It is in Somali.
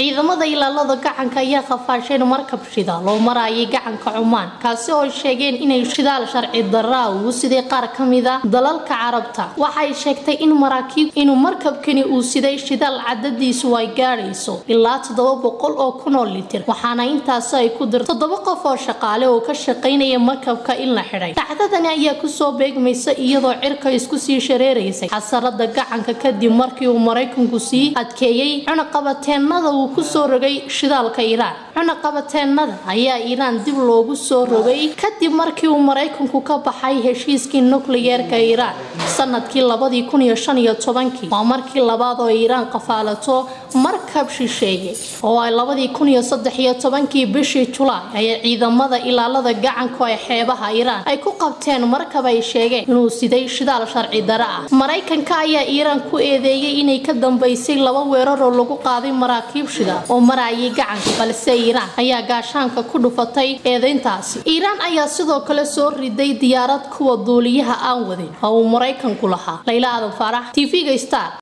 ciidamada ilaalada gacanka ayaa qafaasheen markab shidaal oo marayay gacanka cumaan kaasi oo sheegeen inay shidaal sharci daraa uu siday qaar ka mida dalalka carabta waxay sheegtay in maraakiib inuu markabkani uu siday shidaal cadadiisu ay gaadhayso ilaa toddoba boqol oo kun oo litir waxaana intaasi ay ku dirto toddoba qof oo shaqaale oo ka shaqaynaya markabka in la xidhay dhacdadani ayaa kusoo beegmaysa iyadoo cirka isku sii shareeraysay xasarada gacanka kadib markii uu maraykanku sii adkeeyey cunaqabateenada uu kusoo rogay shidaalka iiraan cunaqabateenada ayaa iiraan dib loogu soo rogay kadib markii uu maraykanku ka baxay heshiiskii nukliyeerka iiraan sanadkii labadii kun iyo shan iyo tobankii waa markii labaad oo iiraan qafaalato markab shisheeye oo ay labadii kun iyo saddex iyo tobankii bishii julaay ayay ciidamada ilaalada gacanku ee xeebaha iiraan ay ku qabteen markab ay sheegeen inuu siday shidaal sharci dare ah maraykanka ayaa iiraan ku eedeeyay inay ka dambeysay laba weerar oo lagu qaaday maraakiib shidaal oo marayay gacanka balse iiraan ayaa gaashaanka ku dhufatay eedeyntaasi iiraan ayaa sidoo kale soo riday diyaarad kuwa duuliyaha aan wadin oo uu maraykanku lahaa layla aadan faarax tv-ga star